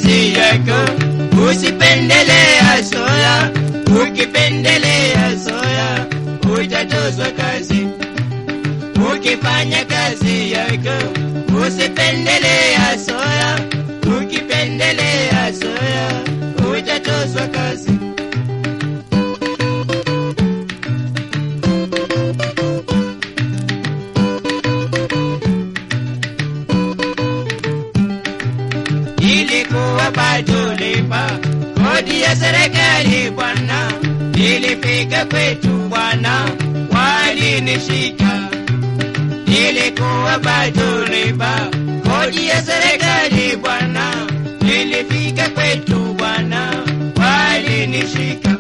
kazi yako, usipendelea soya. Ukipendelea soya utatozwa kazi. Ukifanya kazi yako, usipendelea soya. Ukipendelea soya utatozwa kazi. ilikuwa bado lipa kodi ya serikali bwana, ilifika kwetu bwana, walinishika. Ilikuwa bado lipa kodi ya serikali bwana, ilifika kwetu bwana, walinishika.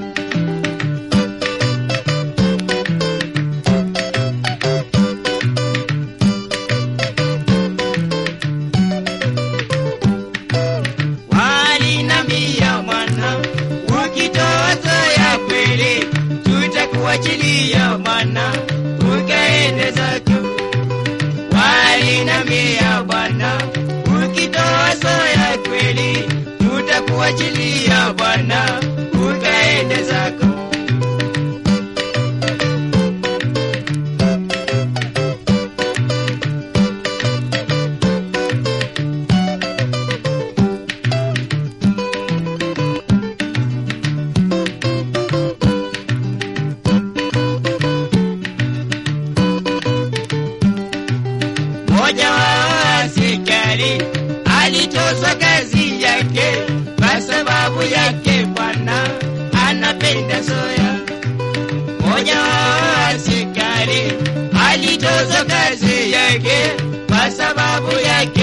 walinambia mwana, ukitoa soya kweli tutakuachilia mwana, ukaende zako. Walinambia bwana, ukitoa soya kweli tutakuachilia bwana, ukaende zako. Mmoja wa askari alitozwa kazi yake kwa sababu yake bwana anapenda soya. Mmoja wa askari alitozwa kazi yake kwa sababu yake